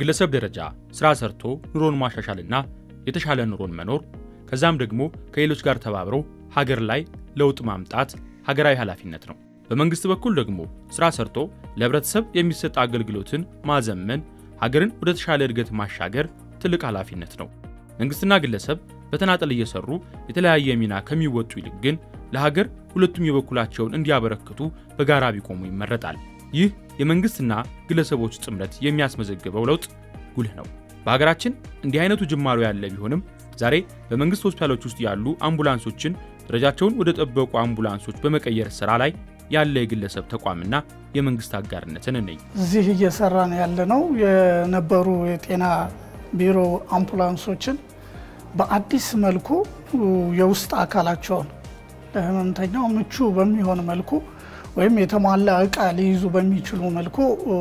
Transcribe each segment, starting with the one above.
በግለሰብ ደረጃ ስራ ሰርቶ ኑሮን ማሻሻልና የተሻለ ኑሮን መኖር ከዛም ደግሞ ከሌሎች ጋር ተባብሮ ሀገር ላይ ለውጥ ማምጣት ሀገራዊ ኃላፊነት ነው። በመንግስት በኩል ደግሞ ስራ ሰርቶ ለህብረተሰብ የሚሰጥ አገልግሎትን ማዘመን፣ ሀገርን ወደ ተሻለ እድገት ማሻገር ትልቅ ኃላፊነት ነው። መንግስትና ግለሰብ በተናጠል እየሰሩ የተለያየ ሚና ከሚወጡ ይልቅ ግን ለሀገር ሁለቱም የበኩላቸውን እንዲያበረክቱ በጋራ ቢቆሙ ይመረጣል። ይህ የመንግስትና ግለሰቦች ጥምረት የሚያስመዘግበው ለውጥ ጉልህ ነው። በሀገራችን እንዲህ አይነቱ ጅማሮ ያለ ቢሆንም ዛሬ በመንግስት ሆስፒታሎች ውስጥ ያሉ አምቡላንሶችን ደረጃቸውን ወደ ጠበቁ አምቡላንሶች በመቀየር ስራ ላይ ያለ የግለሰብ ተቋምና የመንግስት አጋርነትን እንይ። እዚህ እየሰራን ያለነው የነበሩ የጤና ቢሮ አምቡላንሶችን በአዲስ መልኩ የውስጥ አካላቸውን ለህመምተኛው ምቹ በሚሆን መልኩ ወይም የተሟላ እቃ ሊይዙ በሚችሉ መልኩ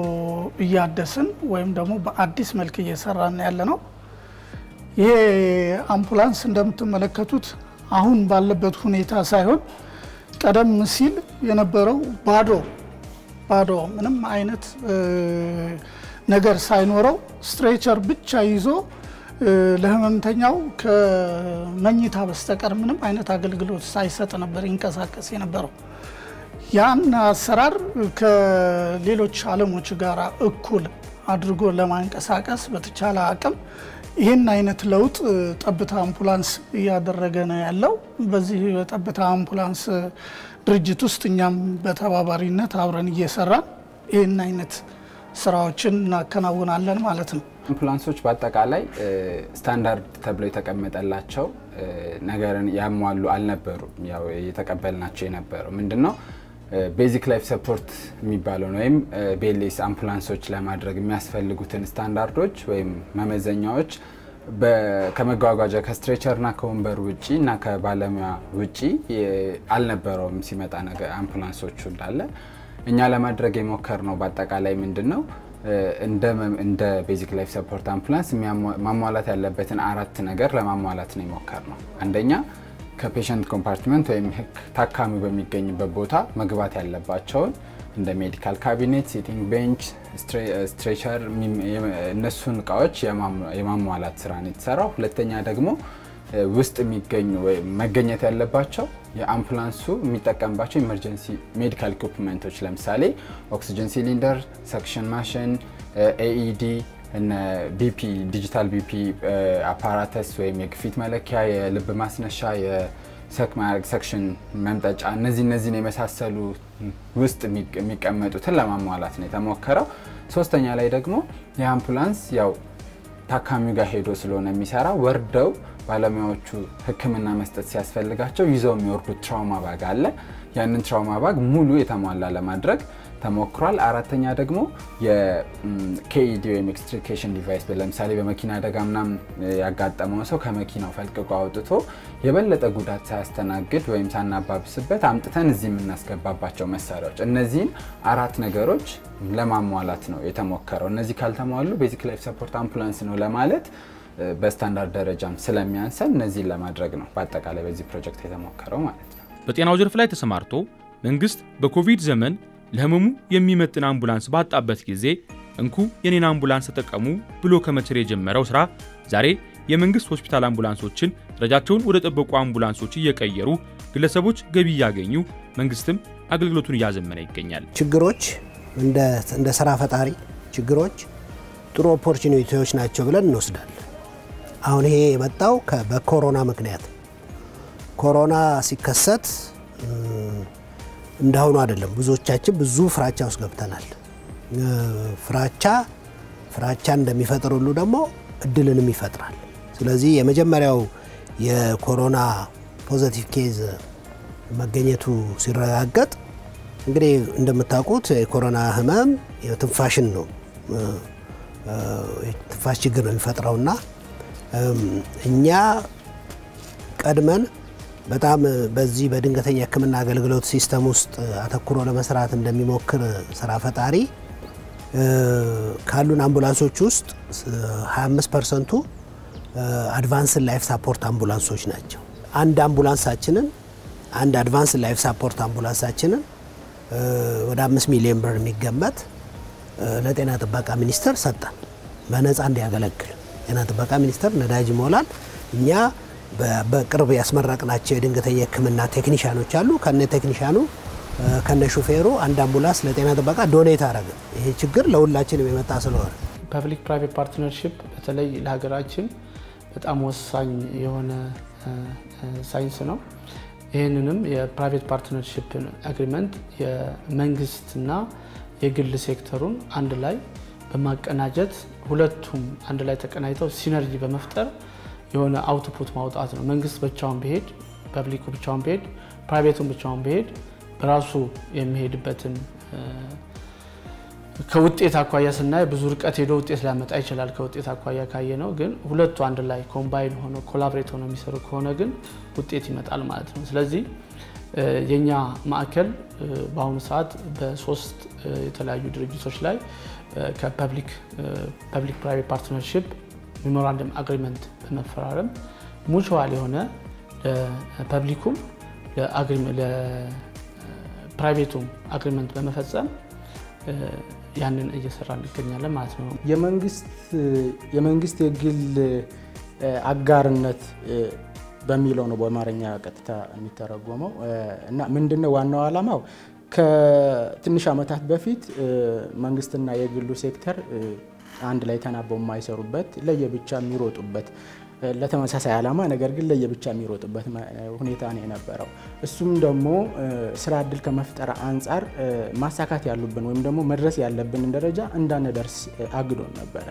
እያደስን ወይም ደግሞ በአዲስ መልክ እየሰራን ያለ ነው። ይሄ አምቡላንስ እንደምትመለከቱት አሁን ባለበት ሁኔታ ሳይሆን ቀደም ሲል የነበረው ባዶ ባዶ ምንም አይነት ነገር ሳይኖረው ስትሬቸር ብቻ ይዞ ለህመምተኛው ከመኝታ በስተቀር ምንም አይነት አገልግሎት ሳይሰጥ ነበር ይንቀሳቀስ የነበረው። ያን አሰራር ከሌሎች ዓለሞች ጋር እኩል አድርጎ ለማንቀሳቀስ በተቻለ አቅም ይህን አይነት ለውጥ ጠብታ አምቡላንስ እያደረገ ነው ያለው። በዚህ የጠብታ አምቡላንስ ድርጅት ውስጥ እኛም በተባባሪነት አብረን እየሰራን ይህን አይነት ስራዎችን እናከናውናለን ማለት ነው። አምቡላንሶች በአጠቃላይ ስታንዳርድ ተብሎ የተቀመጠላቸው ነገርን ያሟሉ አልነበሩም። ያው የተቀበልናቸው የነበረው ምንድን ነው ቤዚክ ላይፍ ሰፖርት የሚባለውን ወይም ቤሌስ አምቡላንሶች ለማድረግ የሚያስፈልጉትን ስታንዳርዶች ወይም መመዘኛዎች ከመጓጓዣ ከስትሬቸርና ከወንበር ውጪ እና ከባለሙያ ውጪ አልነበረውም ሲመጣ ነገር አምቡላንሶቹ እንዳለ እኛ ለማድረግ የሞከር ነው። በአጠቃላይ ምንድን ነው እንደ ቤዚክ ላይፍ ሰፖርት አምቡላንስ ማሟላት ያለበትን አራት ነገር ለማሟላት ነው የሞከር ነው። አንደኛ ከፔሸንት ኮምፓርትመንት ወይም ታካሚው በሚገኝበት ቦታ መግባት ያለባቸውን እንደ ሜዲካል ካቢኔት፣ ሲቲንግ ቤንች፣ ስትሬቸር እነሱን እቃዎች የማሟላት ስራ ነው የተሰራው። ሁለተኛ ደግሞ ውስጥ የሚገኙ መገኘት ያለባቸው የአምቡላንሱ የሚጠቀምባቸው ኢመርጀንሲ ሜዲካል ኢኩፕመንቶች ለምሳሌ ኦክሲጅን ሲሊንደር፣ ሰክሽን ማሽን፣ ኤኢዲ እነ ቢፒ ዲጂታል ቢፒ አፓራተስ ወይም የግፊት መለኪያ፣ የልብ ማስነሻ፣ የሰክሽን መምጠጫ እነዚህ እነዚህን የመሳሰሉ ውስጥ የሚቀመጡትን ለማሟላት ነው የተሞከረው። ሶስተኛ ላይ ደግሞ የአምቡላንስ ያው ታካሚው ጋር ሄዶ ስለሆነ የሚሰራ ወርደው ባለሙያዎቹ ሕክምና መስጠት ሲያስፈልጋቸው ይዘው የሚወርዱት ትራውማ ባግ አለ። ያንን ትራውማ ባግ ሙሉ የተሟላ ለማድረግ ተሞክሯል። አራተኛ ደግሞ የኬኢዲ ወይም ኤክስትሪኬሽን ዲቫይስ ለምሳሌ በመኪና አደጋ ምናምን ያጋጠመው ሰው ከመኪናው ፈልቅቆ አውጥቶ የበለጠ ጉዳት ሳያስተናግድ ወይም ሳናባብስበት አምጥተን እዚህ የምናስገባባቸው መሳሪያዎች፣ እነዚህን አራት ነገሮች ለማሟላት ነው የተሞከረው። እነዚህ ካልተሟሉ ቤዚክ ላይፍ ሰፖርት አምቡላንስ ነው ለማለት በስታንዳርድ ደረጃም ስለሚያንሰን እነዚህን ለማድረግ ነው በአጠቃላይ በዚህ ፕሮጀክት የተሞከረው ማለት ነው። በጤናው ዘርፍ ላይ ተሰማርቶ መንግስት በኮቪድ ዘመን ለህመሙ የሚመጥን አምቡላንስ ባጣበት ጊዜ እንኩ የኔን አምቡላንስ ተጠቀሙ ብሎ ከመቸር የጀመረው ስራ ዛሬ የመንግስት ሆስፒታል አምቡላንሶችን ደረጃቸውን ወደ ጠበቁ አምቡላንሶች እየቀየሩ ግለሰቦች ገቢ እያገኙ መንግስትም አገልግሎቱን እያዘመነ ይገኛል። ችግሮች እንደ ስራ ፈጣሪ ችግሮች ጥሩ ኦፖርቹኒቲዎች ናቸው ብለን እንወስዳለን። አሁን ይሄ የመጣው በኮሮና ምክንያት ኮሮና ሲከሰት እንዳሁኑ አይደለም። ብዙዎቻችን ብዙ ፍራቻ ውስጥ ገብተናል። ፍራቻ ፍራቻ እንደሚፈጥር ሁሉ ደግሞ እድልንም ይፈጥራል። ስለዚህ የመጀመሪያው የኮሮና ፖዘቲቭ ኬዝ መገኘቱ ሲረጋገጥ እንግዲህ እንደምታውቁት የኮሮና ህመም የትንፋሽን ነው የትንፋሽ ችግር ነው የሚፈጥረውና እኛ ቀድመን በጣም በዚህ በድንገተኛ ሕክምና አገልግሎት ሲስተም ውስጥ አተኩሮ ለመስራት እንደሚሞክር ስራ ፈጣሪ ካሉን አምቡላንሶች ውስጥ 25 ፐርሰንቱ አድቫንስድ ላይፍ ሳፖርት አምቡላንሶች ናቸው። አንድ አምቡላንሳችንን አንድ አድቫንስ ላይፍ ሳፖርት አምቡላንሳችንን ወደ አምስት ሚሊዮን ብር የሚገመት ለጤና ጥበቃ ሚኒስቴር ሰጠን። በነፃ እንዲያገለግል ጤና ጥበቃ ሚኒስቴር ነዳጅ ይሞላል። እኛ በቅርብ ያስመረቅናቸው የድንገተኛ ሕክምና ቴክኒሻኖች አሉ። ከነ ቴክኒሻኑ ከነ ሹፌሩ አንድ አምቡላንስ ለጤና ጥበቃ ዶኔት አረገ። ይሄ ችግር ለሁላችንም የመጣ ስለሆነ ፐብሊክ ፕራይቬት ፓርትነርሽፕ በተለይ ለሀገራችን በጣም ወሳኝ የሆነ ሳይንስ ነው። ይህንንም የፕራይቬት ፓርትነርሽፕ አግሪመንት የመንግስትና የግል ሴክተሩን አንድ ላይ በማቀናጀት ሁለቱም አንድ ላይ ተቀናጅተው ሲነርጂ በመፍጠር የሆነ አውትፑት ማውጣት ነው። መንግስት ብቻውን ቢሄድ፣ ፐብሊኩ ብቻውን ቢሄድ፣ ፕራይቬቱን ብቻውን ቢሄድ በራሱ የሚሄድበትን ከውጤት አኳያ ስናይ ብዙ ርቀት ሄዶ ውጤት ሊያመጣ ይችላል። ከውጤት አኳያ ካየ ነው። ግን ሁለቱ አንድ ላይ ኮምባይን ሆኖ ኮላብሬት ሆነው የሚሰሩ ከሆነ ግን ውጤት ይመጣል ማለት ነው። ስለዚህ የኛ ማዕከል በአሁኑ ሰዓት በሶስት የተለያዩ ድርጅቶች ላይ ከፐብሊክ ፕራይቬት ፓርትነርሽፕ ሜሞራንደም አግሪመንት በመፈራረም ሙቹዋል የሆነ ለፐብሊኩም ለፕራይቬቱም አግሪመንት በመፈጸም ያንን እየሰራ እንገኛለን ማለት ነው። የመንግስት የግል አጋርነት በሚለው ነው በአማርኛ ቀጥታ የሚተረጎመው እና ምንድነው ዋናው ዓላማው ከትንሽ ዓመታት በፊት መንግስትና የግሉ ሴክተር አንድ ላይ ተናበው የማይሰሩበት ለየብቻ የሚሮጡበት ለተመሳሳይ ዓላማ ነገር ግን ለየብቻ የሚሮጡበት ሁኔታ ነው የነበረው። እሱም ደግሞ ስራ እድል ከመፍጠር አንጻር ማሳካት ያሉብን ወይም ደግሞ መድረስ ያለብንን ደረጃ እንዳንደርስ አግዶን ነበረ።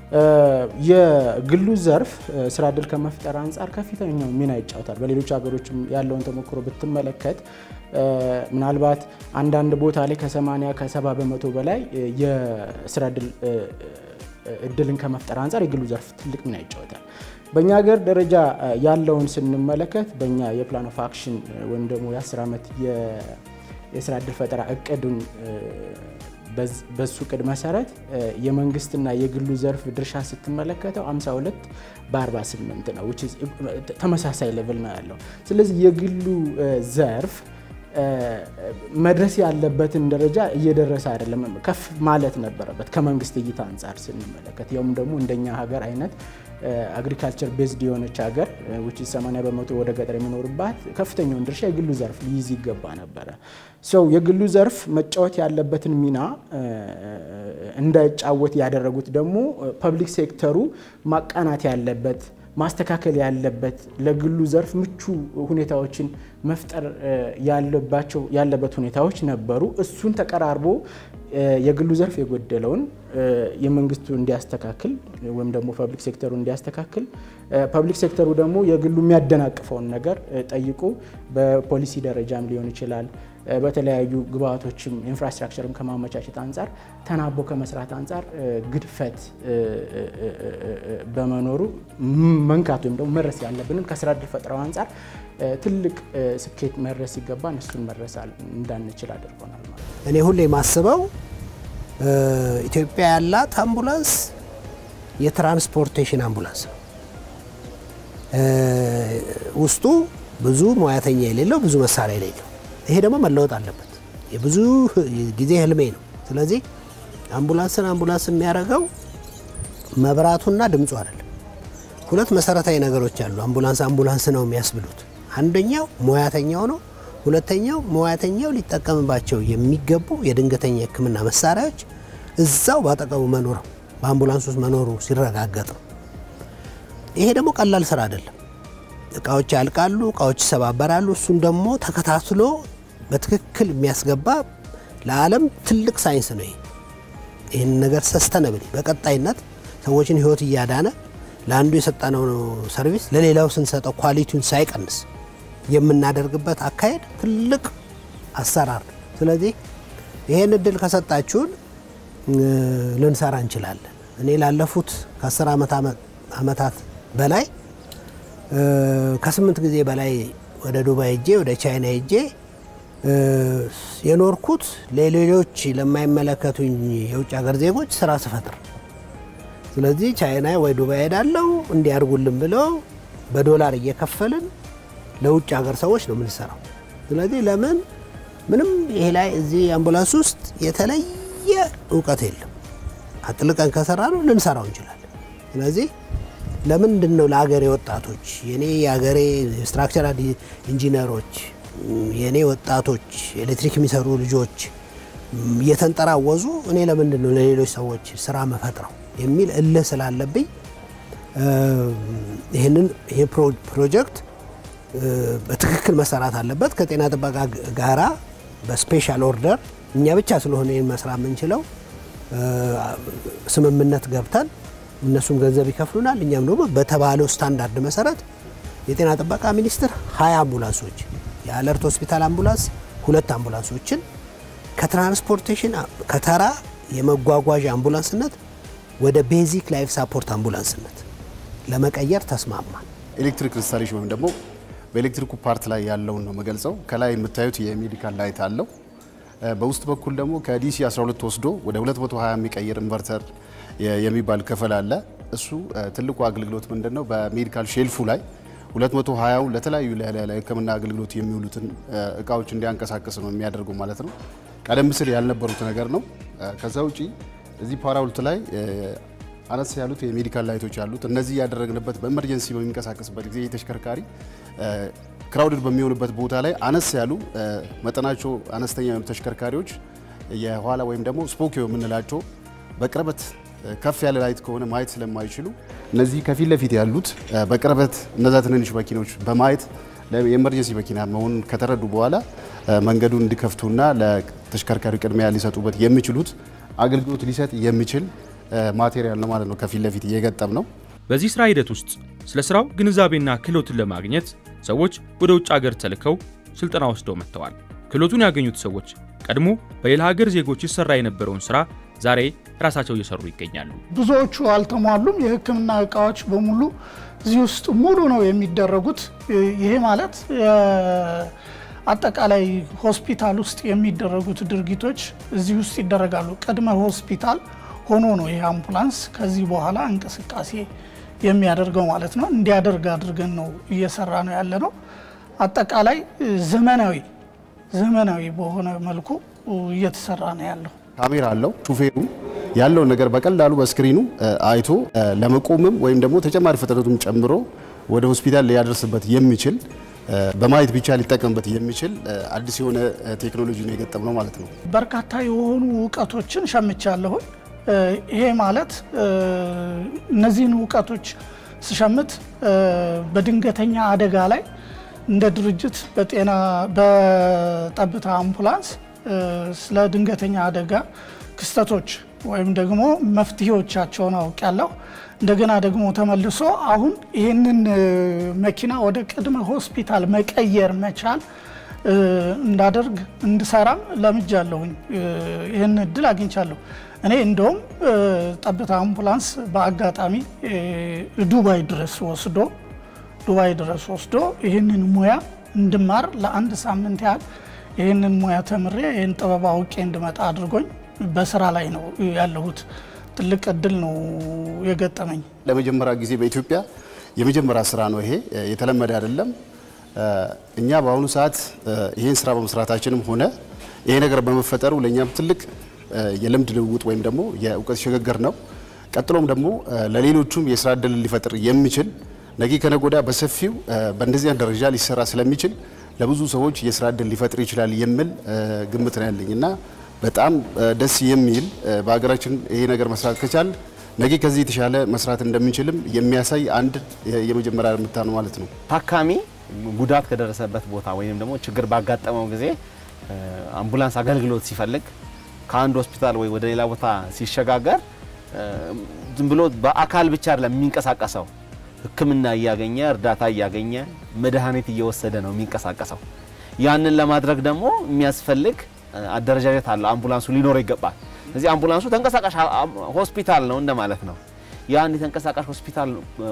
የግሉ ዘርፍ ስራ እድል ከመፍጠር አንጻር ከፍተኛው ሚና ይጫወታል። በሌሎች ሀገሮችም ያለውን ተሞክሮ ብትመለከት ምናልባት አንዳንድ ቦታ ላይ ከ80 ከ70 በመቶ በላይ የስራ እድልን ከመፍጠር አንጻር የግሉ ዘርፍ ትልቅ ሚና ይጫወታል። በእኛ ሀገር ደረጃ ያለውን ስንመለከት በእኛ የፕላን ኦፍ አክሽን ወይም ደግሞ የ10 ዓመት የስራ እድል ፈጠራ እቅዱን በሱ እቅድ መሰረት የመንግስትና የግሉ ዘርፍ ድርሻ ስትመለከተው 52 በ48 ነው። ተመሳሳይ ሌቭል ነው ያለው። ስለዚህ የግሉ ዘርፍ መድረስ ያለበትን ደረጃ እየደረሰ አይደለም። ከፍ ማለት ነበረበት ከመንግስት እይታ አንጻር ስንመለከት ያውም ደግሞ እንደኛ ሀገር አይነት አግሪካልቸር ቤዝድ የሆነች ሀገር ውጭ 80 በመቶ ወደ ገጠር የሚኖርባት ከፍተኛውን ድርሻ የግሉ ዘርፍ ሊይዝ ይገባ ነበረ። ሰው የግሉ ዘርፍ መጫወት ያለበትን ሚና እንዳይጫወት ያደረጉት ደግሞ ፐብሊክ ሴክተሩ ማቃናት ያለበት ማስተካከል ያለበት ለግሉ ዘርፍ ምቹ ሁኔታዎችን መፍጠር ያለባቸው ያለበት ሁኔታዎች ነበሩ። እሱን ተቀራርቦ የግሉ ዘርፍ የጎደለውን የመንግስቱ እንዲያስተካክል ወይም ደግሞ ፐብሊክ ሴክተሩ እንዲያስተካክል፣ ፐብሊክ ሴክተሩ ደግሞ የግሉ የሚያደናቅፈውን ነገር ጠይቆ በፖሊሲ ደረጃም ሊሆን ይችላል በተለያዩ ግብአቶችም ኢንፍራስትራክቸርም ከማመቻቸት አንጻር ተናቦ ከመስራት አንጻር ግድፈት በመኖሩ መንካት ወይም ደግሞ መድረስ ያለብንን ከስራ እድል ፈጠራው አንጻር ትልቅ ስኬት መድረስ ሲገባን እሱን መድረስ እንዳንችል አድርጎናል ማለት ነው። እኔ ሁሌ የማስበው ኢትዮጵያ ያላት አምቡላንስ የትራንስፖርቴሽን አምቡላንስ ነው። ውስጡ ብዙ ሙያተኛ የሌለው ብዙ መሳሪያ የሌለው ይሄ ደግሞ መለወጥ አለበት። የብዙ ጊዜ ህልሜ ነው። ስለዚህ አምቡላንስን አምቡላንስ የሚያደርገው መብራቱና ድምፁ አይደለም። ሁለት መሰረታዊ ነገሮች አሉ አምቡላንስ አምቡላንስ ነው የሚያስብሉት። አንደኛው ሙያተኛው ነው። ሁለተኛው ሙያተኛው ሊጠቀምባቸው የሚገቡ የድንገተኛ ሕክምና መሳሪያዎች እዛው ባጠቀሙ መኖር በአምቡላንስ ውስጥ መኖሩ ሲረጋገጥ ነው። ይሄ ደግሞ ቀላል ስራ አይደለም። እቃዎች ያልቃሉ፣ እቃዎች ይሰባበራሉ። እሱን ደግሞ ተከታትሎ በትክክል የሚያስገባ ለዓለም ትልቅ ሳይንስ ነው። ይሄ ይህን ነገር ሰስተነብል በቀጣይነት ሰዎችን ህይወት እያዳነ ለአንዱ የሰጠነው ሰርቪስ ለሌላው ስንሰጠው ኳሊቲውን ሳይቀንስ የምናደርግበት አካሄድ ትልቅ አሰራር ነው። ስለዚህ ይሄን እድል ከሰጣችሁን ልንሰራ እንችላለን። እኔ ላለፉት ከአስር ዓመታት በላይ ከስምንት ጊዜ በላይ ወደ ዱባይ ሄጄ ወደ ቻይና ሄጄ የኖርኩት ለሌሎች ለማይመለከቱኝ የውጭ ሀገር ዜጎች ስራ ስፈጥር፣ ስለዚህ ቻይና ወይ ዱባይ ሄዳለው እንዲያርጉልን ብለው በዶላር እየከፈልን ለውጭ ሀገር ሰዎች ነው የምንሰራው። ስለዚህ ለምን ምንም ይሄ ላይ እዚህ አምቡላንስ ውስጥ የተለየ እውቀት የለም። አጥልቀን ከሰራ ነው ልንሰራው እንችላለን። ስለዚህ ለምንድን ነው ለሀገሬ ወጣቶች የኔ የሀገሬ ስትራክቸራል ኢንጂነሮች የኔ ወጣቶች ኤሌክትሪክ የሚሰሩ ልጆች እየተንጠራወዙ እኔ ለምንድን ነው ለሌሎች ሰዎች ስራ መፈጥረው የሚል እልህ ስላለብኝ ይህንን ይህ ፕሮጀክት በትክክል መሰራት አለበት። ከጤና ጥበቃ ጋራ በስፔሻል ኦርደር እኛ ብቻ ስለሆነ ይህን መስራት የምንችለው ስምምነት ገብተን እነሱም ገንዘብ ይከፍሉናል። እኛም ደግሞ በተባለው ስታንዳርድ መሰረት የጤና ጥበቃ ሚኒስቴር ሀያ አምቡላንሶች የአለርት ሆስፒታል አምቡላንስ ሁለት አምቡላንሶችን ከትራንስፖርቴሽን ከተራ የመጓጓዣ አምቡላንስነት ወደ ቤዚክ ላይፍ ሳፖርት አምቡላንስነት ለመቀየር ተስማማል። ኤሌክትሪክ ኢንስታሌሽን ወይም ደግሞ በኤሌክትሪኩ ፓርት ላይ ያለውን ነው የምገልጸው። ከላይ የምታዩት የሜዲካል ላይት አለው። በውስጥ በኩል ደግሞ ከዲሲ 12 ወስዶ ወደ 220 የሚቀይር ኢንቨርተር የሚባል ክፍል አለ። እሱ ትልቁ አገልግሎት ምንድን ነው? በሜዲካል ሼልፉ ላይ 220 ለተለያዩ ለሕክምና አገልግሎት የሚውሉትን እቃዎች እንዲያንቀሳቅስ ነው የሚያደርገው ማለት ነው። ቀደም ሲል ያልነበሩት ነገር ነው። ከዛ ውጪ እዚህ ፓራውልት ላይ አነስ ያሉት የሜዲካል ላይቶች አሉት። እነዚህ ያደረግንበት በኤመርጀንሲ በሚንቀሳቀስበት ጊዜ ተሽከርካሪ ክራውድድ በሚሆንበት ቦታ ላይ አነስ ያሉ መጠናቸው አነስተኛ የሆኑ ተሽከርካሪዎች የኋላ ወይም ደግሞ ስፖኪዮ የምንላቸው በቅርበት ከፍ ያለ ላይት ከሆነ ማየት ስለማይችሉ እነዚህ ከፊት ለፊት ያሉት በቅርበት እነዛ ትንንሽ መኪኖች በማየት የኤመርጀንሲ መኪና መሆኑን ከተረዱ በኋላ መንገዱን እንዲከፍቱና ለተሽከርካሪ ቅድሚያ ሊሰጡበት የሚችሉት አገልግሎት ሊሰጥ የሚችል ማቴሪያል ነው ማለት ነው። ከፊት ለፊት እየገጠም ነው። በዚህ ስራ ሂደት ውስጥ ስለ ስራው ግንዛቤና ክህሎትን ለማግኘት ሰዎች ወደ ውጭ ሀገር ተልከው ስልጠና ወስደው መጥተዋል። ክህሎቱን ያገኙት ሰዎች ቀድሞ በሌላ ሀገር ዜጎች ይሰራ የነበረውን ስራ ዛሬ ራሳቸው እየሰሩ ይገኛሉ። ብዙዎቹ አልተሟሉም። የሕክምና እቃዎች በሙሉ እዚህ ውስጥ ሙሉ ነው የሚደረጉት። ይሄ ማለት አጠቃላይ ሆስፒታል ውስጥ የሚደረጉት ድርጊቶች እዚህ ውስጥ ይደረጋሉ። ቅድመ ሆስፒታል ሆኖ ነው ይህ አምቡላንስ ከዚህ በኋላ እንቅስቃሴ የሚያደርገው ማለት ነው። እንዲያደርግ አድርገን ነው እየሰራ ነው ያለ ነው። አጠቃላይ ዘመናዊ ዘመናዊ በሆነ መልኩ እየተሰራ ነው ያለው። ካሜራ አለው። ሹፌሩ ያለውን ነገር በቀላሉ በስክሪኑ አይቶ ለመቆምም ወይም ደግሞ ተጨማሪ ፍጥነቱም ጨምሮ ወደ ሆስፒታል ሊያደርስበት የሚችል በማየት ብቻ ሊጠቀምበት የሚችል አዲስ የሆነ ቴክኖሎጂ ነው የገጠም ነው ማለት ነው። በርካታ የሆኑ እውቀቶችን ሸምቻለሁኝ። ይሄ ማለት እነዚህን እውቀቶች ስሸምት በድንገተኛ አደጋ ላይ እንደ ድርጅት በጤና በጠብታ አምቡላንስ ስለ ድንገተኛ አደጋ ክስተቶች ወይም ደግሞ መፍትሄዎቻቸውን አውቃለሁ። እንደገና ደግሞ ተመልሶ አሁን ይህንን መኪና ወደ ቅድመ ሆስፒታል መቀየር መቻል እንዳደርግ እንድሰራም ለምጃለሁኝ። ይህን እድል አግኝቻለሁ። እኔ እንደውም ጠብታ አምቡላንስ በአጋጣሚ ዱባይ ድረስ ወስዶ ዱባይ ድረስ ወስዶ ይህንን ሙያ እንድማር ለአንድ ሳምንት ያህል ይህንን ሙያ ተምሬ ይህን ጥበብ አውቄ እንድመጣ አድርጎኝ በስራ ላይ ነው ያለሁት። ትልቅ እድል ነው የገጠመኝ። ለመጀመሪያ ጊዜ በኢትዮጵያ የመጀመሪያ ስራ ነው ይሄ፣ የተለመደ አይደለም። እኛ በአሁኑ ሰዓት ይህን ስራ በመስራታችንም ሆነ ይሄ ነገር በመፈጠሩ ለእኛም ትልቅ የልምድ ልውውጥ ወይም ደግሞ የእውቀት ሽግግር ነው። ቀጥሎም ደግሞ ለሌሎቹም የስራ እድል ሊፈጥር የሚችል ነገ ከነገ ወዲያ በሰፊው በእንደዚያ ደረጃ ሊሰራ ስለሚችል ለብዙ ሰዎች የስራ እድል ሊፈጥር ይችላል የሚል ግምት ነው ያለኝ እና በጣም ደስ የሚል በሀገራችን ይሄ ነገር መስራት ከቻል ነገ ከዚህ የተሻለ መስራት እንደምንችልም የሚያሳይ አንድ የመጀመሪያ እርምጃ ነው ማለት ነው። ታካሚ ጉዳት ከደረሰበት ቦታ ወይም ደግሞ ችግር ባጋጠመው ጊዜ አምቡላንስ አገልግሎት ሲፈልግ ከአንድ ሆስፒታል ወይ ወደ ሌላ ቦታ ሲሸጋገር ዝም ብሎ በአካል ብቻ አይደለም የሚንቀሳቀሰው ሕክምና እያገኘ እርዳታ እያገኘ መድኃኒት እየወሰደ ነው የሚንቀሳቀሰው። ያንን ለማድረግ ደግሞ የሚያስፈልግ አደረጃጀት አለው። አምቡላንሱ ሊኖረው ይገባል። እዚህ አምቡላንሱ ተንቀሳቃሽ ሆስፒታል ነው እንደማለት ነው። ያን የተንቀሳቃሽ ሆስፒታል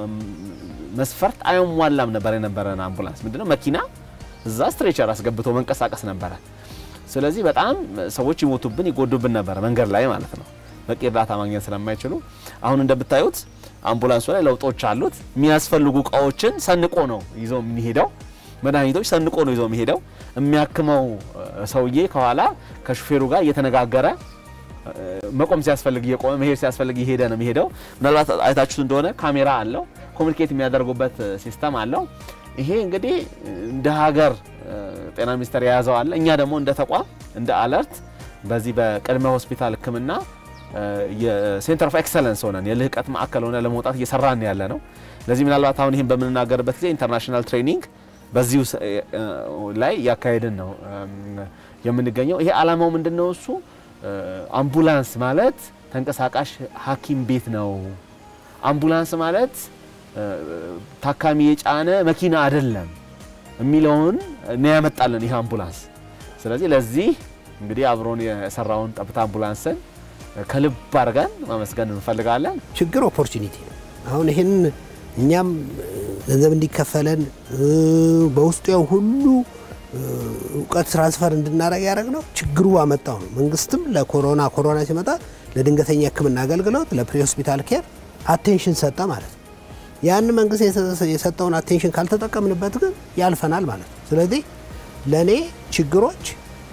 መስፈርት አያሟላም ነበር የነበረን አምቡላንስ ምንድነው መኪና እዛ ስትሬቸር አስገብቶ መንቀሳቀስ ነበረ። ስለዚህ በጣም ሰዎች ይሞቱብን ይጎዱብን ነበረ መንገድ ላይ ማለት ነው፣ በቂ እርዳታ ማግኘት ስለማይችሉ። አሁን እንደምታዩት አምቡላንሱ ላይ ለውጦች አሉት። የሚያስፈልጉ እቃዎችን ሰንቆ ነው ይዞ የሚሄደው። መድኃኒቶች ሰንቆ ነው ይዞ የሚሄደው። የሚያክመው ሰውዬ ከኋላ ከሹፌሩ ጋር እየተነጋገረ መቆም ሲያስፈልግ እየቆመ መሄድ ሲያስፈልግ እየሄደ ነው የሚሄደው። ምናልባት አይታችሁት እንደሆነ ካሜራ አለው፣ ኮሚኒኬት የሚያደርጉበት ሲስተም አለው። ይሄ እንግዲህ እንደ ሀገር ጤና ሚኒስቴር የያዘው አለ። እኛ ደግሞ እንደ ተቋም እንደ አለርት በዚህ በቅድመ ሆስፒታል ሕክምና የሴንተር ኦፍ ኤክሰለንስ ሆነን የልህቀት ማዕከል ሆነ ለመውጣት እየሰራን ያለ ነው። ለዚህ ምናልባት አሁን ይህን በምንናገርበት ጊዜ ኢንተርናሽናል ትሬኒንግ በዚሁ ላይ እያካሄድን ነው የምንገኘው። ይሄ ዓላማው ምንድን ነው? እሱ አምቡላንስ ማለት ተንቀሳቃሽ ሐኪም ቤት ነው። አምቡላንስ ማለት ታካሚ የጫነ መኪና አይደለም የሚለውን ነው ያመጣልን ይህ አምቡላንስ። ስለዚህ ለዚህ እንግዲህ አብሮን የሰራውን ጠብታ አምቡላንስን ከልብ አድርገን ማመስገን እንፈልጋለን። ችግር ኦፖርቹኒቲ ነው። አሁን ይህን እኛም ገንዘብ እንዲከፈለን በውስጡ ያው ሁሉ እውቀት ትራንስፈር እንድናደረግ ያደረግ ነው ችግሩ አመጣው ነው። መንግስትም ለኮሮና ኮሮና ሲመጣ ለድንገተኛ ሕክምና አገልግሎት ለፕሪ ሆስፒታል ኬር አቴንሽን ሰጠ ማለት ነው። ያን መንግስት የሰጠውን አቴንሽን ካልተጠቀምንበት ግን ያልፈናል ማለት ነው። ስለዚህ ለእኔ ችግሮች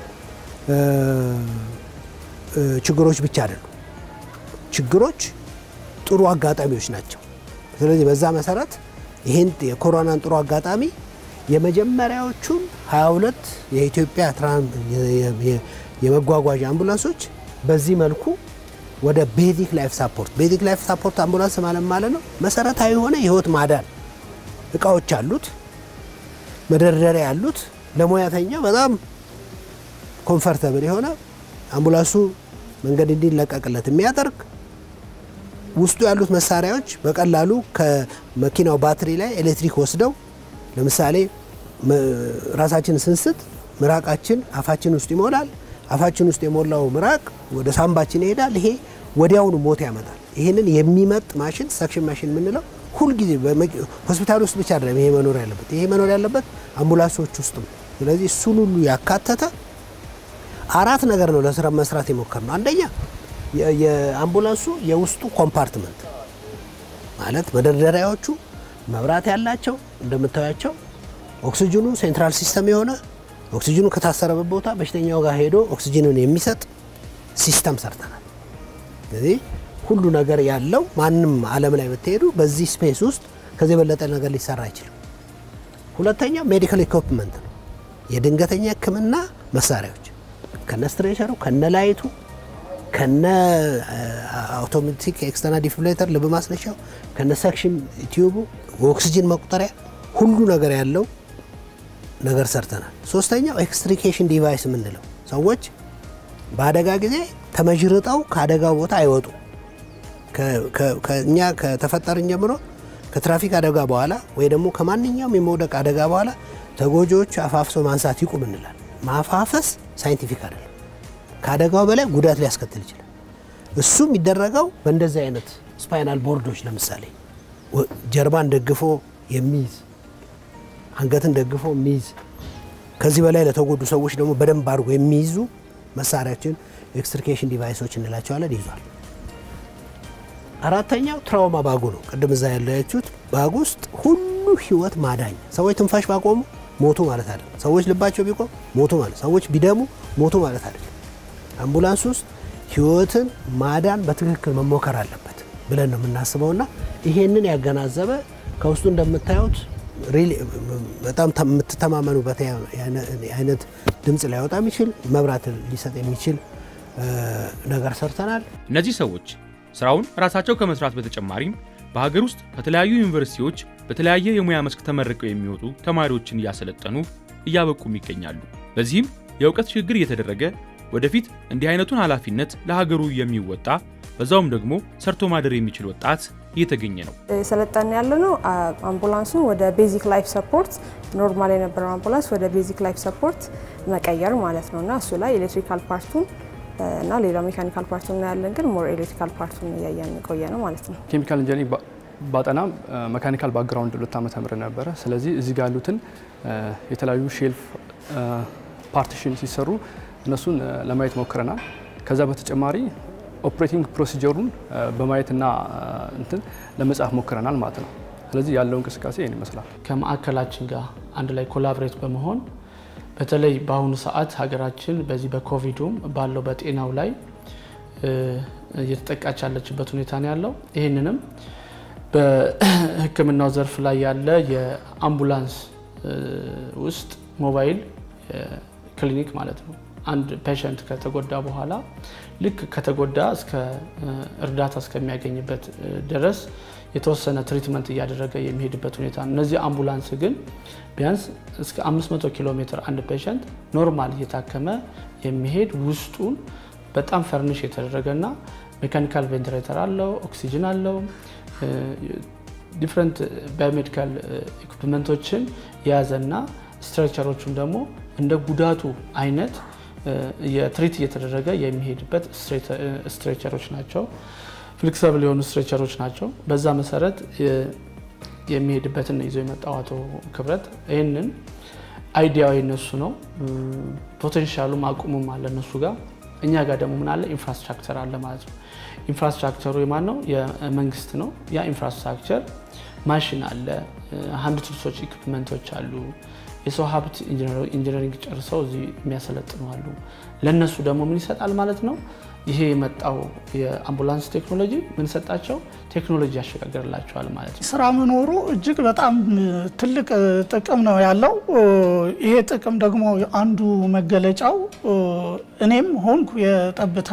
ችግሮች ብቻ አይደሉም። ችግሮች ጥሩ አጋጣሚዎች ናቸው። ስለዚህ በዛ መሰረት ይህን የኮሮናን ጥሩ አጋጣሚ የመጀመሪያዎቹን 22 የኢትዮጵያ የመጓጓዣ አምቡላንሶች በዚህ መልኩ ወደ ቤዚክ ላይፍ ሳፖርት ቤዚክ ላይፍ ሳፖርት አምቡላንስ ማለት ማለት ነው መሰረታዊ የሆነ የህይወት ማዳን እቃዎች አሉት፣ መደርደሪያ ያሉት ለሙያተኛ በጣም ኮምፈርተብል የሆነ አምቡላንሱ መንገድ እንዲለቀቅለት የሚያደርግ ውስጡ ያሉት መሳሪያዎች በቀላሉ ከመኪናው ባትሪ ላይ ኤሌክትሪክ ወስደው ለምሳሌ ራሳችን ስንስት ምራቃችን አፋችን ውስጥ ይሞላል። አፋችን ውስጥ የሞላው ምራቅ ወደ ሳምባችን ይሄዳል። ይሄ ወዲያውኑ ሞት ያመጣል። ይህንን የሚመጥ ማሽን ሰክሽን ማሽን የምንለው ሁልጊዜ ሆስፒታል ውስጥ ብቻ አይደለም ይሄ መኖር ያለበት ይሄ መኖር ያለበት አምቡላንሶች ውስጥ ነው። ስለዚህ እሱን ሁሉ ያካተተ አራት ነገር ነው ለስራ መስራት የሞከር ነው። አንደኛ የአምቡላንሱ የውስጡ ኮምፓርትመንት ማለት መደርደሪያዎቹ መብራት ያላቸው እንደምታያቸው፣ ኦክሲጅኑ ሴንትራል ሲስተም የሆነ ኦክሲጅኑ ከታሰረበት ቦታ በሽተኛው ጋር ሄዶ ኦክሲጅንን የሚሰጥ ሲስተም ሰርተናል። ስለዚህ ሁሉ ነገር ያለው ማንም ዓለም ላይ ብትሄዱ በዚህ ስፔስ ውስጥ ከዚህ የበለጠ ነገር ሊሰራ አይችልም። ሁለተኛው ሜዲካል ኢኩፕመንት ነው። የድንገተኛ ሕክምና መሳሪያዎች ከነ ስትሬቸሩ ከነ ላይቱ ከነ አውቶማቲክ ኤክስተርናል ዲፊብሪሌተር ልብ ማስነሻው ከነ ሰክሽን ቲዩቡ ኦክሲጅን መቁጠሪያ ሁሉ ነገር ያለው ነገር ሰርተናል። ሶስተኛው ኤክስትሪኬሽን ዲቫይስ የምንለው ሰዎች በአደጋ ጊዜ ተመዥርጠው ከአደጋው ቦታ አይወጡ። እኛ ከተፈጠርን ጀምሮ ከትራፊክ አደጋ በኋላ ወይ ደግሞ ከማንኛውም የመውደቅ አደጋ በኋላ ተጎጂዎች አፋፍሶ ማንሳት ይቁም እንላል። ማፋፈስ ሳይንቲፊክ አይደለም። ከአደጋው በላይ ጉዳት ሊያስከትል ይችላል። እሱ የሚደረገው በእንደዚህ አይነት ስፓይናል ቦርዶች ለምሳሌ ጀርባን ደግፎ የሚይዝ አንገትን ደግፎ የሚይዝ ከዚህ በላይ ለተጎዱ ሰዎች ደግሞ በደንብ አድርጎ የሚይዙ መሳሪያዎችን ኤክስትሪኬሽን ዲቫይሶች እንላቸዋለን ይዟል። አራተኛው ትራውማ ባጉ ነው። ቅድም እዛ ያለያችሁት ባጉ ውስጥ ሁሉ ህይወት ማዳኝ ሰዎች ትንፋሽ ባቆሙ ሞቱ ማለት አይደለም። ሰዎች ልባቸው ቢቆም ሞቱ ማለት፣ ሰዎች ቢደሙ ሞቱ ማለት አይደለም። አምቡላንስ ውስጥ ህይወትን ማዳን በትክክል መሞከር አለበት ብለን ነው የምናስበውና ይሄንን ያገናዘበ ከውስጡ እንደምታዩት በጣም የምትተማመኑበት አይነት ድምፅ ሊያወጣ የሚችል መብራት ሊሰጥ የሚችል ነገር ሰርተናል። እነዚህ ሰዎች ስራውን ራሳቸው ከመስራት በተጨማሪም በሀገር ውስጥ ከተለያዩ ዩኒቨርሲቲዎች በተለያየ የሙያ መስክ ተመርቀው የሚወጡ ተማሪዎችን እያሰለጠኑ እያበቁም ይገኛሉ። በዚህም የእውቀት ሽግግር እየተደረገ ወደፊት እንዲህ አይነቱን ኃላፊነት ለሀገሩ የሚወጣ በዛውም ደግሞ ሰርቶ ማደር የሚችል ወጣት እየተገኘ ነው። ሰለጠን ያለ ነው አምቡላንሱን ወደ ቤዚክ ላይፍ ሰፖርት ኖርማል የነበረው አምቡላንስ ወደ ቤዚክ ላይፍ ሰፖርት መቀየር ማለት ነው እና እሱ ላይ ኤሌክትሪካል ፓርቱን እና ሌላው ሜካኒካል ፓርቱን እናያለን፣ ግን ሞር ኤሌክትሪካል ፓርቱን እያየን የቆየ ነው ማለት ነው። ኬሚካል ኢንጂነሪንግ ባጠና መካኒካል ባክግራውንድ ሁለት ዓመት ተምር ነበረ። ስለዚህ እዚህ ጋር ያሉትን የተለያዩ ሼልፍ ፓርቲሽን ሲሰሩ እነሱን ለማየት ሞክረናል። ከዛ በተጨማሪ ኦፕሬቲንግ ፕሮሲጀሩን በማየትና እንትን ለመጻፍ ሞክረናል ማለት ነው። ስለዚህ ያለው እንቅስቃሴ ይህን ይመስላል። ከማዕከላችን ጋር አንድ ላይ ኮላብሬት በመሆን በተለይ በአሁኑ ሰዓት ሀገራችን በዚህ በኮቪዱም ባለው በጤናው ላይ እየተጠቃች ያለችበት ሁኔታ ነው ያለው። ይህንንም በሕክምናው ዘርፍ ላይ ያለ የአምቡላንስ ውስጥ ሞባይል ክሊኒክ ማለት ነው። አንድ ፔሸንት ከተጎዳ በኋላ ልክ ከተጎዳ እስከ እርዳታ እስከሚያገኝበት ድረስ የተወሰነ ትሪትመንት እያደረገ የሚሄድበት ሁኔታ ነው። እነዚህ አምቡላንስ ግን ቢያንስ እስከ 500 ኪሎ ሜትር አንድ ፔሸንት ኖርማል እየታከመ የሚሄድ ውስጡን በጣም ፈርኒሽ የተደረገና ሜካኒካል ቬንቲሌተር አለው፣ ኦክሲጅን አለው፣ ዲፍረንት ባዮሜዲካል ኢኩፕመንቶችን የያዘና ስትራክቸሮቹን ደግሞ እንደ ጉዳቱ አይነት የትሪት እየተደረገ የሚሄድበት ስትሬቸሮች ናቸው። ፍሌክሰብል የሆኑ ስትሬቸሮች ናቸው። በዛ መሰረት የሚሄድበትን ይዞ የመጣው አቶ ክብረት ይህንን አይዲያው የነሱ ነው። ፖቴንሻሉም አቁሙም አለ እነሱ ጋር። እኛ ጋር ደግሞ ምን አለ? ኢንፍራስትራክቸር አለ ማለት ነው። ኢንፍራስትራክቸሩ የማን ነው? የመንግስት ነው። ያ ኢንፍራስትራክቸር ማሽን አለ፣ ሀንድ ቱልሶች፣ ኢኩፕመንቶች አሉ። የሰው ሀብት ኢንጂነሪንግ ጨርሰው እዚህ የሚያሰለጥኑ አሉ። ለእነሱ ደግሞ ምን ይሰጣል ማለት ነው? ይሄ የመጣው የአምቡላንስ ቴክኖሎጂ ምን ሰጣቸው? ቴክኖሎጂ ያሸጋግርላቸዋል ማለት ነው። ስራ መኖሩ እጅግ በጣም ትልቅ ጥቅም ነው ያለው። ይሄ ጥቅም ደግሞ አንዱ መገለጫው እኔም ሆንኩ የጠብታ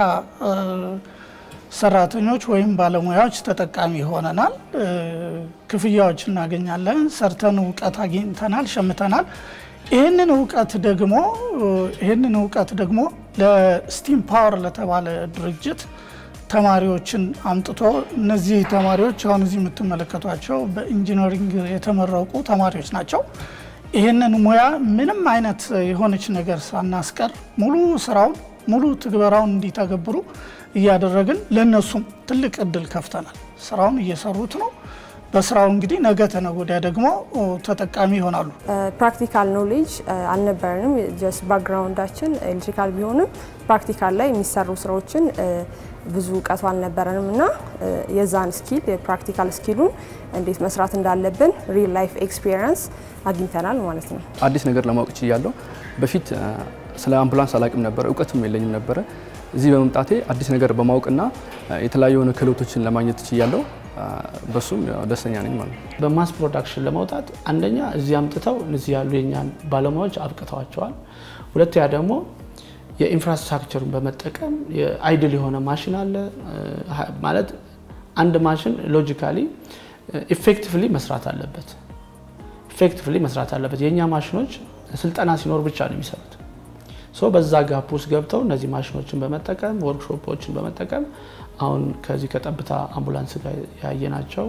ሰራተኞች ወይም ባለሙያዎች ተጠቃሚ ሆነናል። ክፍያዎች እናገኛለን። ሰርተን እውቀት አግኝተናል፣ ሸምተናል። ይህንን እውቀት ደግሞ ይህንን እውቀት ደግሞ ለስቲም ፓወር ለተባለ ድርጅት ተማሪዎችን አምጥቶ እነዚህ ተማሪዎች አሁን እዚህ የምትመለከቷቸው በኢንጂነሪንግ የተመረቁ ተማሪዎች ናቸው። ይህንን ሙያ ምንም አይነት የሆነች ነገር ሳናስቀር ሙሉ ስራውን ሙሉ ትግበራውን እንዲተገብሩ እያደረግን ለእነሱም ትልቅ እድል ከፍተናል። ስራውን እየሰሩት ነው። በስራው እንግዲህ ነገ ተነገ ወዲያ ደግሞ ተጠቃሚ ይሆናሉ። ፕራክቲካል ኖሌጅ አልነበረንም። ጀስት ባክግራውንዳችን ኤሌክትሪካል ቢሆንም ፕራክቲካል ላይ የሚሰሩ ስራዎችን ብዙ እውቀቱ አልነበረንም እና የዛን ስኪል የፕራክቲካል ስኪሉን እንዴት መስራት እንዳለብን ሪል ላይፍ ኤክስፒሪየንስ አግኝተናል ማለት ነው። አዲስ ነገር ለማወቅ ችያለሁ። በፊት ስለ አምቡላንስ አላቅም ነበረ፣ እውቀትም የለኝም ነበረ። እዚህ በመምጣቴ አዲስ ነገር በማወቅና የተለያዩ የሆነ ክህሎቶችን ለማግኘት ችያለሁ። በሱም ደስተኛ ነኝ ማለት ነው። በማስ ፕሮዳክሽን ለመውጣት አንደኛ እዚህ አምጥተው እዚህ ያሉ የኛን ባለሙያዎች አብቅተዋቸዋል። ሁለተኛ ደግሞ የኢንፍራስትራክቸሩን በመጠቀም አይድል የሆነ ማሽን አለ ማለት አንድ ማሽን ሎጂካሊ ኢፌክቲቭሊ መስራት አለበት። ኢፌክቲቭሊ መስራት አለበት። የእኛ ማሽኖች ስልጠና ሲኖር ብቻ ነው የሚሰሩት። ሶ በዛ ጋፕ ውስጥ ገብተው እነዚህ ማሽኖችን በመጠቀም ወርክሾፖችን በመጠቀም አሁን ከዚህ ከጠብታ አምቡላንስ ጋር ያየናቸው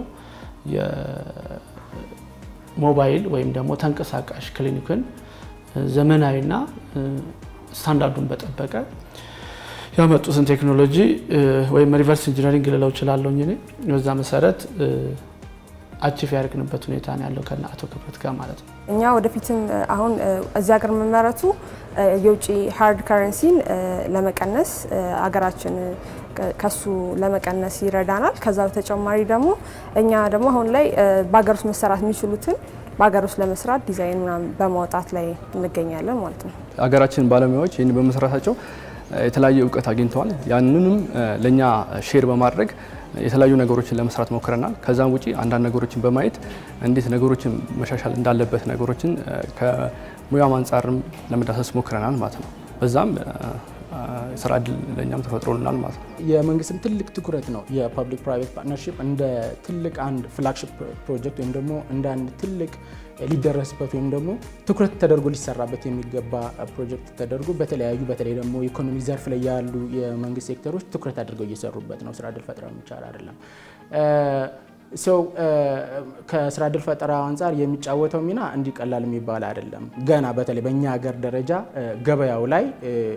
የሞባይል ወይም ደግሞ ተንቀሳቃሽ ክሊኒክን ዘመናዊና ስታንዳርዱን በጠበቀ ያመጡትን ቴክኖሎጂ ወይም ሪቨርስ ኢንጂነሪንግ ልለው እችላለሁ እኔ በዛ መሰረት አቺፍ ያደርግንበት ሁኔታ ነው ያለው ከነ አቶ ክብረት ጋር ማለት ነው። እኛ ወደፊትም አሁን እዚህ ሀገር መመረቱ የውጭ ሃርድ ከረንሲን ለመቀነስ አገራችን ከሱ ለመቀነስ ይረዳናል። ከዛ በተጨማሪ ደግሞ እኛ ደግሞ አሁን ላይ በሀገር ውስጥ መሰራት የሚችሉትን በሀገር ውስጥ ለመስራት ዲዛይን ምናምን በማውጣት ላይ እንገኛለን ማለት ነው። ሀገራችን ባለሙያዎች ይህን በመስራታቸው የተለያየ እውቀት አግኝተዋል። ያንንም ለእኛ ሼር በማድረግ የተለያዩ ነገሮችን ለመስራት ሞክረናል። ከዛም ውጪ አንዳንድ ነገሮችን በማየት እንዴት ነገሮችን መሻሻል እንዳለበት ነገሮችን ከሙያም አንጻርም ለመዳሰስ ሞክረናል ማለት ነው። በዛም ስራ እድል ለእኛም ተፈጥሮልናል ማለት ነው። የመንግስትም ትልቅ ትኩረት ነው የፐብሊክ ፕራይቬት ፓርትነርሺፕ እንደ ትልቅ አንድ ፍላግሺፕ ፕሮጀክት ወይም ደግሞ እንደ አንድ ትልቅ ሊደረስበት ወይም ደግሞ ትኩረት ተደርጎ ሊሰራበት የሚገባ ፕሮጀክት ተደርጎ በተለያዩ በተለይ ደግሞ ኢኮኖሚ ዘርፍ ላይ ያሉ የመንግስት ሴክተሮች ትኩረት አድርገው እየሰሩበት ነው። ስራ እድል ፈጠራ የሚቻል አይደለም። ሰው ከስራ እድል ፈጠራ አንጻር የሚጫወተው ሚና እንዲህ ቀላል የሚባል አይደለም። ገና በተለይ በእኛ ሀገር ደረጃ ገበያው ላይ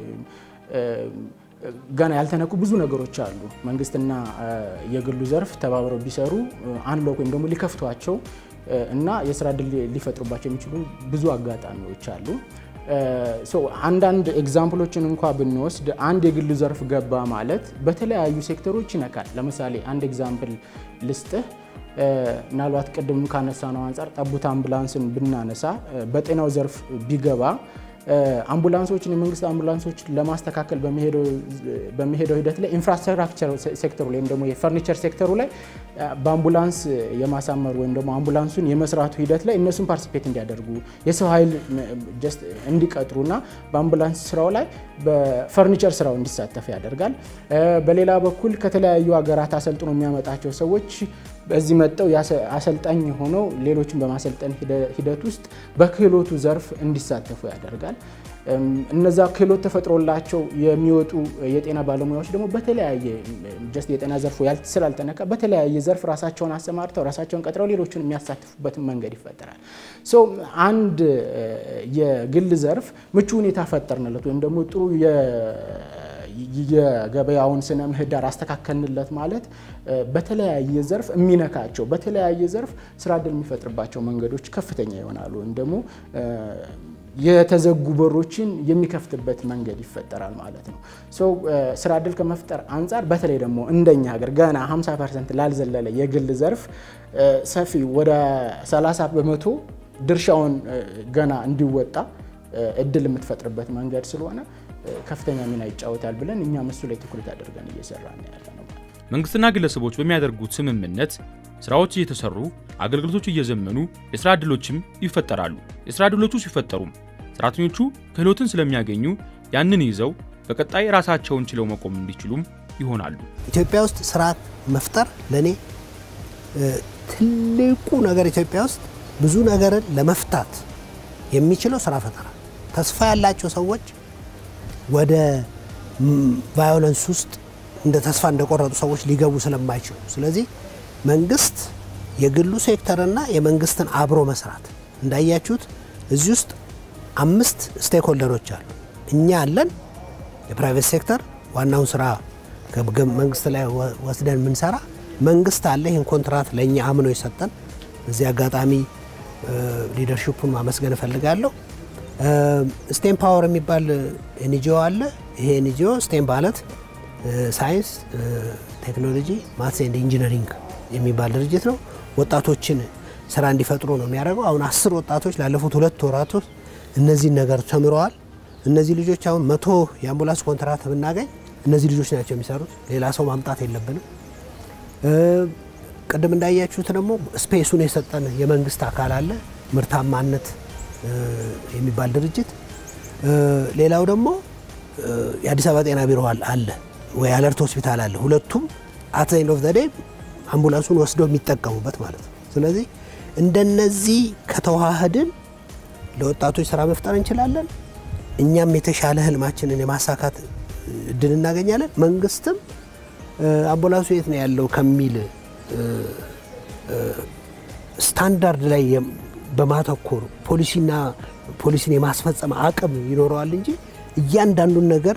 ገና ያልተነኩ ብዙ ነገሮች አሉ። መንግስትና የግሉ ዘርፍ ተባብረው ቢሰሩ አንሎክ ወይም ደግሞ ሊከፍቷቸው እና የስራ እድል ሊፈጥሩባቸው የሚችሉ ብዙ አጋጣሚዎች አሉ። አንዳንድ ኤግዛምፕሎችን እንኳ ብንወስድ አንድ የግሉ ዘርፍ ገባ ማለት በተለያዩ ሴክተሮች ይነካል። ለምሳሌ አንድ ኤግዛምፕል ልስጥህ። ምናልባት ቅድም ካነሳ ነው አንጻር ጠቡት አምቡላንስን ብናነሳ በጤናው ዘርፍ ቢገባ አምቡላንሶችን የመንግስት አምቡላንሶችን ለማስተካከል በሚሄደው ሂደት ላይ ኢንፍራስትራክቸር ሴክተሩ ወይም ደግሞ የፈርኒቸር ሴክተሩ ላይ በአምቡላንስ የማሳመር ወይም ደግሞ አምቡላንሱን የመስራቱ ሂደት ላይ እነሱን ፓርቲሲፔት እንዲያደርጉ የሰው ኃይል ጀስት እንዲቀጥሩና በአምቡላንስ ስራው ላይ በፈርኒቸር ስራው እንዲሳተፍ ያደርጋል። በሌላ በኩል ከተለያዩ ሀገራት አሰልጥኖ የሚያመጣቸው ሰዎች በዚህ መጠው አሰልጣኝ ሆነው ሌሎችን በማሰልጠን ሂደት ውስጥ በክህሎቱ ዘርፍ እንዲሳተፉ ያደርጋል። እነዛ ክህሎት ተፈጥሮላቸው የሚወጡ የጤና ባለሙያዎች ደግሞ በተለያየ ጀስት የጤና ዘርፉ ስላልተነካ በተለያየ ዘርፍ ራሳቸውን አሰማርተው ራሳቸውን ቀጥረው ሌሎችን የሚያሳትፉበትን መንገድ ይፈጠራል። ሶ አንድ የግል ዘርፍ ምቹ ሁኔታ ፈጠርንለት ወይም ደግሞ ጥሩ የገበያውን ስነ ምህዳር አስተካከልንለት ማለት በተለያየ ዘርፍ የሚነካቸው በተለያየ ዘርፍ ስራ እድል የሚፈጥርባቸው መንገዶች ከፍተኛ ይሆናሉ ወይም ደግሞ የተዘጉ በሮችን የሚከፍትበት መንገድ ይፈጠራል ማለት ነው። ስራ እድል ከመፍጠር አንጻር በተለይ ደግሞ እንደኛ ሀገር ገና 50 ፐርሰንት ላልዘለለ የግል ዘርፍ ሰፊ ወደ 30 በመቶ ድርሻውን ገና እንዲወጣ እድል የምትፈጥርበት መንገድ ስለሆነ ከፍተኛ ሚና ይጫወታል ብለን እኛም እሱ ላይ ትኩረት አድርገን እየሰራ ያለ ነው። መንግስትና ግለሰቦች በሚያደርጉት ስምምነት ስራዎች እየተሰሩ አገልግሎቶች እየዘመኑ የስራ ዕድሎችም ይፈጠራሉ። የስራ ዕድሎቹ ሲፈጠሩም ሰራተኞቹ ክህሎትን ስለሚያገኙ ያንን ይዘው በቀጣይ ራሳቸውን ችለው መቆም እንዲችሉም ይሆናሉ። ኢትዮጵያ ውስጥ ስራ መፍጠር ለእኔ ትልቁ ነገር ኢትዮጵያ ውስጥ ብዙ ነገርን ለመፍታት የሚችለው ስራ ፈጠራ። ተስፋ ያላቸው ሰዎች ወደ ቫዮለንስ ውስጥ እንደ ተስፋ እንደቆረጡ ሰዎች ሊገቡ ስለማይችሉ፣ ስለዚህ መንግስት የግሉ ሴክተርና የመንግስትን አብሮ መስራት እንዳያችሁት እዚህ ውስጥ አምስት ስቴክሆልደሮች አሉ። እኛ አለን፣ የፕራይቬት ሴክተር ዋናውን ስራ መንግስት ላይ ወስደን የምንሰራ መንግስት አለ፣ ይህን ኮንትራት ለእኛ አምኖ የሰጠን። በዚህ አጋጣሚ ሊደርሽፑን ማመስገን እፈልጋለሁ። ስቴም ፓወር የሚባል ኤንጂኦ አለ። ይሄ ኤንጂኦ ስቴም ማለት ሳይንስ፣ ቴክኖሎጂ፣ ማትስ ኤንድ ኢንጂነሪንግ የሚባል ድርጅት ነው። ወጣቶችን ስራ እንዲፈጥሩ ነው የሚያደርገው። አሁን አስር ወጣቶች ላለፉት ሁለት ወራት እነዚህን ነገር ተምረዋል። እነዚህ ልጆች አሁን መቶ የአምቡላንስ ኮንትራት ብናገኝ እነዚህ ልጆች ናቸው የሚሰሩት። ሌላ ሰው ማምጣት የለብንም። ቅድም እንዳያችሁት ደግሞ ስፔሱን የሰጠን የመንግስት አካል አለ፣ ምርታማነት የሚባል ድርጅት። ሌላው ደግሞ የአዲስ አበባ ጤና ቢሮ አለ ወይ አለርት ሆስፒታል አለ። ሁለቱም አት ኤንድ ኦፍ ዘ ዴይ አምቡላንሱን ወስደው የሚጠቀሙበት ማለት ነው። ስለዚህ እንደነዚህ ከተዋህድን ለወጣቶች ስራ መፍጠር እንችላለን። እኛም የተሻለ ህልማችንን የማሳካት እድል እናገኛለን። መንግስትም አምቡላንሱ የት ነው ያለው ከሚል ስታንዳርድ ላይ በማተኮር ፖሊሲና ፖሊሲን የማስፈጸም አቅም ይኖረዋል እንጂ እያንዳንዱን ነገር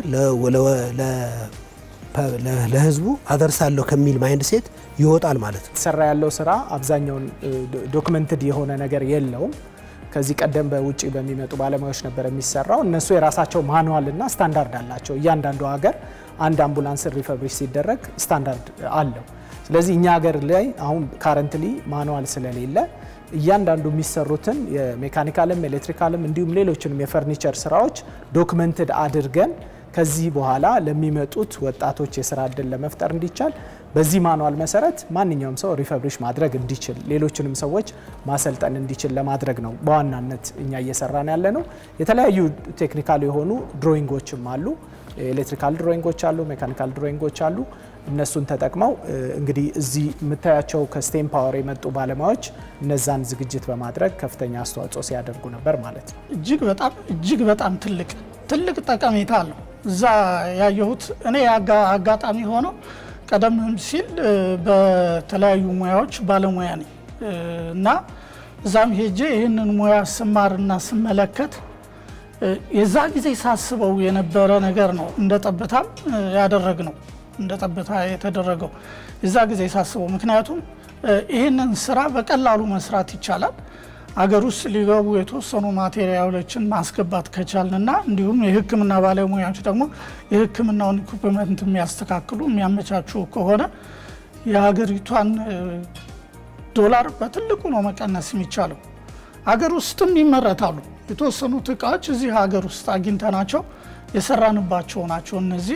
ለህዝቡ አደርሳለሁ ከሚል ማይንድ ሴት ይወጣል ማለት ነው። ሰራ ያለው ስራ አብዛኛውን ዶክመንትድ የሆነ ነገር የለውም። ከዚህ ቀደም በውጭ በሚመጡ ባለሙያዎች ነበር የሚሰራው። እነሱ የራሳቸው ማኑዋል እና ስታንዳርድ አላቸው። እያንዳንዱ ሀገር አንድ አምቡላንስ ሪፈብሪሽ ሲደረግ ስታንዳርድ አለው። ስለዚህ እኛ ሀገር ላይ አሁን ካረንትሊ ማኑዋል ስለሌለ እያንዳንዱ የሚሰሩትን የሜካኒካልም ኤሌክትሪካልም እንዲሁም ሌሎችንም የፈርኒቸር ስራዎች ዶክመንትድ አድርገን ከዚህ በኋላ ለሚመጡት ወጣቶች የስራ እድል ለመፍጠር እንዲቻል በዚህ ማኑዋል መሰረት ማንኛውም ሰው ሪፈብሪሽ ማድረግ እንዲችል ሌሎችንም ሰዎች ማሰልጠን እንዲችል ለማድረግ ነው በዋናነት እኛ እየሰራን ያለ ነው። የተለያዩ ቴክኒካል የሆኑ ድሮይንጎችም አሉ። ኤሌክትሪካል ድሮይንጎች አሉ፣ ሜካኒካል ድሮይንጎች አሉ። እነሱን ተጠቅመው እንግዲህ እዚህ የምታያቸው ከስቴም ፓወር የመጡ ባለሙያዎች እነዛን ዝግጅት በማድረግ ከፍተኛ አስተዋጽኦ ሲያደርጉ ነበር ማለት ነው። እጅግ በጣም እጅግ በጣም ትልቅ ትልቅ ጠቀሜታ አለው። እዛ ያየሁት እኔ አጋጣሚ ሆነው ቀደም ሲል በተለያዩ ሙያዎች ባለሙያ ነኝ እና እዛም ሄጄ ይህንን ሙያ ስማርና ስመለከት የዛ ጊዜ ሳስበው የነበረ ነገር ነው። እንደ ጠብታም ያደረግ ነው እንደ ጠብታ የተደረገው የዛ ጊዜ ሳስበው፣ ምክንያቱም ይህንን ስራ በቀላሉ መስራት ይቻላል። አገር ውስጥ ሊገቡ የተወሰኑ ማቴሪያሎችን ማስገባት ከቻልንና እንዲሁም የሕክምና ባለሙያዎች ደግሞ የሕክምናውን ኢኩፕመንት የሚያስተካክሉ የሚያመቻቹ ከሆነ የሀገሪቷን ዶላር በትልቁ ነው መቀነስ የሚቻለው። አገር ውስጥም ይመረታሉ የተወሰኑት እቃዎች እዚህ ሀገር ውስጥ አግኝተናቸው የሰራንባቸው ናቸው። እነዚህ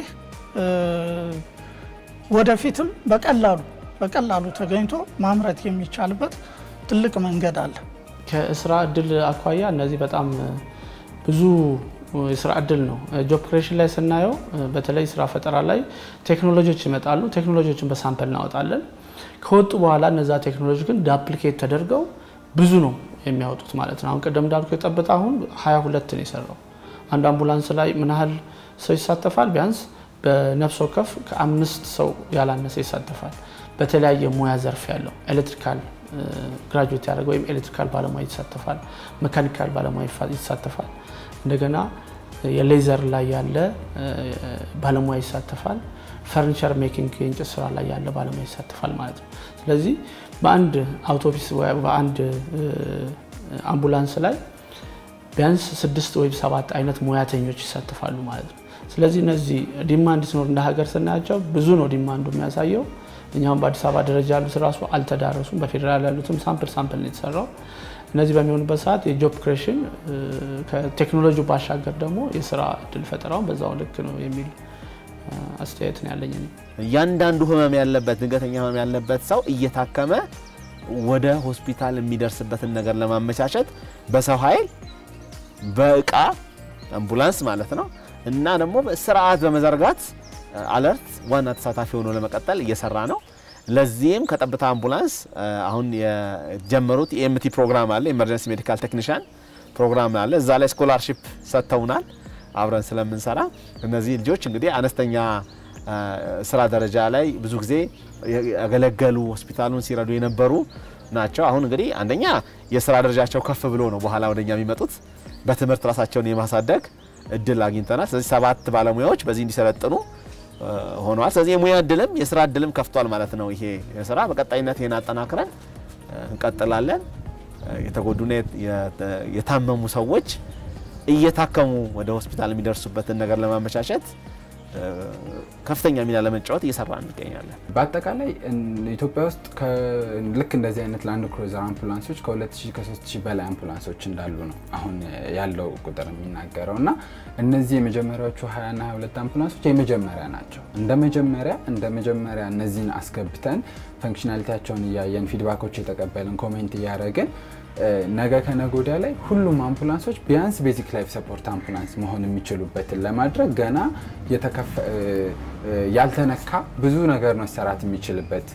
ወደፊትም በቀላሉ በቀላሉ ተገኝቶ ማምረት የሚቻልበት ትልቅ መንገድ አለ። ከስራ እድል አኳያ እነዚህ በጣም ብዙ የስራ እድል ነው። ጆብ ክሬሽን ላይ ስናየው በተለይ ስራ ፈጠራ ላይ ቴክኖሎጂዎች ይመጣሉ። ቴክኖሎጂዎችን በሳምፕል እናወጣለን። ከወጡ በኋላ እነዛ ቴክኖሎጂ ግን ዳፕሊኬት ተደርገው ብዙ ነው የሚያወጡት ማለት ነው። አሁን ቅድም እንዳልኩ የጠብታ አሁን ሀያ ሁለት ነው የሰራው። አንድ አምቡላንስ ላይ ምን ያህል ሰው ይሳተፋል? ቢያንስ በነፍስ ወከፍ ከአምስት ሰው ያላነሰ ይሳተፋል። በተለያየ ሙያ ዘርፍ ያለው ኤሌክትሪካል ግራጁዌት ያደረገ ወይም ኤሌክትሪካል ባለሙያ ይሳተፋል። መካኒካል ባለሙያ ይሳተፋል። እንደገና የሌዘር ላይ ያለ ባለሙያ ይሳተፋል። ፈርኒቸር ሜኪንግ የእንጨት ስራ ላይ ያለ ባለሙያ ይሳተፋል ማለት ነው። ስለዚህ በአንድ አውቶቡስ በአንድ አምቡላንስ ላይ ቢያንስ ስድስት ወይም ሰባት አይነት ሙያተኞች ይሳተፋሉ ማለት ነው። ስለዚህ እነዚህ ዲማንድ ሲኖር እንደ ሀገር ስናያቸው ብዙ ነው ዲማንዱ የሚያሳየው። እኛም በአዲስ አበባ ደረጃ ያሉት ራሱ አልተዳረሱም። በፌዴራል ያሉትም ሳምፕል ሳምፕል ነው የተሰራው። እነዚህ በሚሆኑበት ሰዓት የጆብ ክሬሽን ከቴክኖሎጂ ባሻገር ደግሞ የስራ እድል ፈጠራውን በዛው ልክ ነው የሚል አስተያየት ነው ያለኝ። እያንዳንዱ ህመም ያለበት ድንገተኛ ህመም ያለበት ሰው እየታከመ ወደ ሆስፒታል የሚደርስበትን ነገር ለማመቻቸት በሰው ኃይል በእቃ አምቡላንስ ማለት ነው እና ደግሞ ስርዓት በመዘርጋት አለርት ዋና ተሳታፊ ሆኖ ለመቀጠል እየሰራ ነው። ለዚህም ከጠብታ አምቡላንስ አሁን የጀመሩት የኤምቲ ፕሮግራም አለ፣ ኤመርጀንሲ ሜዲካል ቴክኒሽያን ፕሮግራም አለ። እዛ ላይ ስኮላርሺፕ ሰጥተውናል አብረን ስለምንሰራ። እነዚህ ልጆች እንግዲህ አነስተኛ ስራ ደረጃ ላይ ብዙ ጊዜ ያገለገሉ ሆስፒታሉን ሲረዱ የነበሩ ናቸው። አሁን እንግዲህ አንደኛ የስራ ደረጃቸው ከፍ ብሎ ነው በኋላ ወደኛ የሚመጡት። በትምህርት ራሳቸውን የማሳደግ እድል አግኝተናል። ስለዚህ ሰባት ባለሙያዎች በዚህ እንዲሰለጥኑ ሆነዋል። ስለዚህ የሙያ እድልም የስራ እድልም ከፍቷል ማለት ነው። ይሄ ስራ በቀጣይነት ይሄን አጠናክረን እንቀጥላለን። የተጎዱና የታመሙ ሰዎች እየታከሙ ወደ ሆስፒታል የሚደርሱበትን ነገር ለማመቻቸት ከፍተኛ ሚና ለመጫወት እየሰራ እንገኛለን። በአጠቃላይ ኢትዮጵያ ውስጥ ልክ እንደዚህ አይነት ላንድ ክሩዘር አምቡላንሶች ከ2000 ከ3000 በላይ አምቡላንሶች እንዳሉ ነው አሁን ያለው ቁጥር የሚናገረው እና እነዚህ የመጀመሪያዎቹ 20 ና 22 አምቡላንሶች የመጀመሪያ ናቸው። እንደ መጀመሪያ እንደ መጀመሪያ እነዚህን አስገብተን ፈንክሽናሊቲያቸውን እያየን ፊድባኮች የተቀበልን ኮሜንት እያደረግን ነገ ከነገ ወዲያ ላይ ሁሉም አምቡላንሶች ቢያንስ ቤዚክ ላይፍ ሰፖርት አምቡላንስ መሆን የሚችሉበትን ለማድረግ ገና ያልተነካ ብዙ ነገር መሰራት የሚችልበት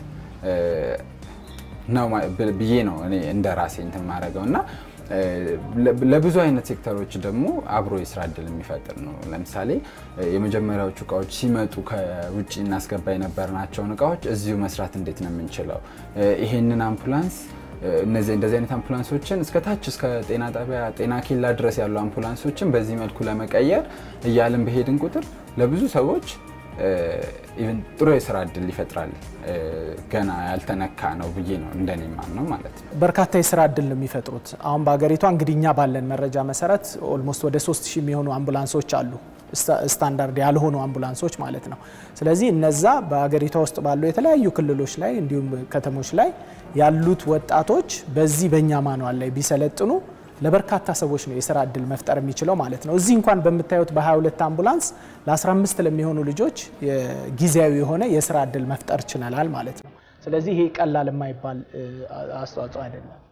ነው ብዬ ነው እኔ እንደ ራሴ እንትን ማድረገው እና ለብዙ አይነት ሴክተሮች ደግሞ አብሮ የስራ እድል የሚፈጥር ነው። ለምሳሌ የመጀመሪያዎቹ እቃዎች ሲመጡ ከውጭ እናስገባ የነበርናቸውን እቃዎች እዚሁ መስራት እንዴት ነው የምንችለው? ይሄንን አምቡላንስ እነዚህ እንደዚህ አይነት አምቡላንሶችን እስከ ታች እስከ ጤና ጣቢያ ጤና ኬላ ድረስ ያሉ አምቡላንሶችን በዚህ መልኩ ለመቀየር እያልን በሄድን ቁጥር ለብዙ ሰዎች ኢቨን ጥሩ የስራ እድል ይፈጥራል። ገና ያልተነካ ነው ብዬ ነው እንደኔ ማምነው ማለት ነው። በርካታ የስራ እድል ነው የሚፈጥሩት። አሁን በሀገሪቷ እንግዲህ እኛ ባለን መረጃ መሰረት ኦልሞስት ወደ 3000 የሚሆኑ አምቡላንሶች አሉ፣ ስታንዳርድ ያልሆኑ አምቡላንሶች ማለት ነው። ስለዚህ እነዛ በሀገሪቷ ውስጥ ባሉ የተለያዩ ክልሎች ላይ እንዲሁም ከተሞች ላይ ያሉት ወጣቶች በዚህ በእኛ ማኗል ላይ ቢሰለጥኑ ለበርካታ ሰዎች ነው የስራ እድል መፍጠር የሚችለው ማለት ነው። እዚህ እንኳን በምታዩት በ22 አምቡላንስ ለ15 ለሚሆኑ ልጆች ጊዜያዊ የሆነ የስራ እድል መፍጠር ችለናል ማለት ነው። ስለዚህ ይሄ ቀላል የማይባል አስተዋጽኦ አይደለም።